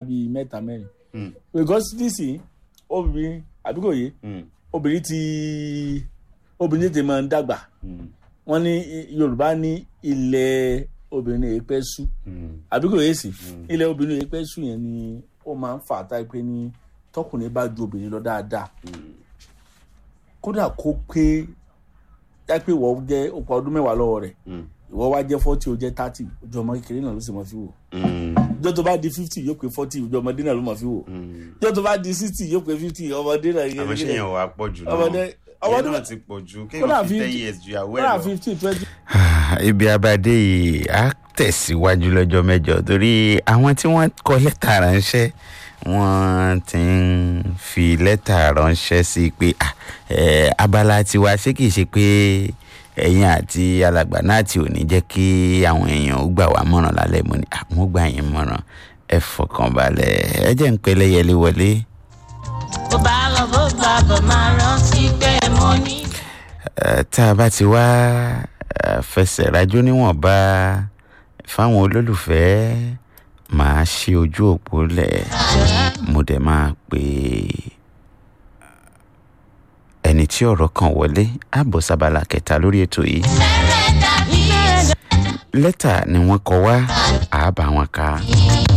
bíi mẹ́ta mẹ́rin Mm. because nísìnyí obìnrin àbí kò yé Mm. obìnrin ti obìnrin ti máa ń dàgbà Mm. wọ́n ní yorùbá ní ilẹ̀ obìnrin èyí pẹ́ sú Mm. àbí kò yé sí ilẹ̀ obìnrin èyí pẹ́ sú yẹn ni ó máa ń fà á táyé pé ní tọkùnrin bá ju obìnrin lọ dáadáa kódà kó pé táyé pé ìwọ jẹ́ òpó ọdún mẹ́wàá lọ́wọ́ rẹ̀ Mm. ìwọ wá jẹ́ forty ó jẹ́ thirty ojú ọmọ kékeré náà ló sì mọ̀ fi wò Mm. ìjọ tó bá di fifty yóò pé forty ojú ọmọdé náà ló mọ̀ fi wò Mm. ìjọ tó bá di sixty yóò pé fifty ọmọdé náà àmọ́ ṣé yẹn wà pọ̀ jù náà ọmọdé ọmọdé yẹn náà ti pọ̀ jù kódà kéèyàn fi ten fifty- years ju ìyàwó ẹ̀ kódà lọ. fifty twenty ibi abadé yìí á tẹ̀síwájú lọ́jọ́ mẹ́jọ torí àwọn tí wọ́n kọ lẹ́tà ránṣẹ́ wọ́n ti ń fi lẹ́tà ránṣẹ́ sí i pé ah, eh, abala tiwa ṣé kìí ṣe pé ẹ̀yin àti alàgbà náà tí ò ní jẹ́ kí àwọn èèyàn ó gbà wá mọ̀ràn lálẹ́ mo ní àwọn gbà yín mọ̀ràn ẹ fọkàn balẹ̀ ẹ jẹ́ ń pẹ́ lẹ́yẹlé wọlé. bó bá lọ bó bá bọ̀ máa rántí pé mo ní. Eh, tá a bá ti wá eh, fẹsẹ̀ rájò níwọ̀nba fáwọn olólùfẹ́ máa ṣí ojú òpó lẹ̀ mo dẹ̀ máa pè ẹni tí ọ̀rọ̀ kan wọlé àbọ̀ sábàlá kẹta lórí ètò yìí lẹ́tà ni wọ́n kọ wá àbá wọn ká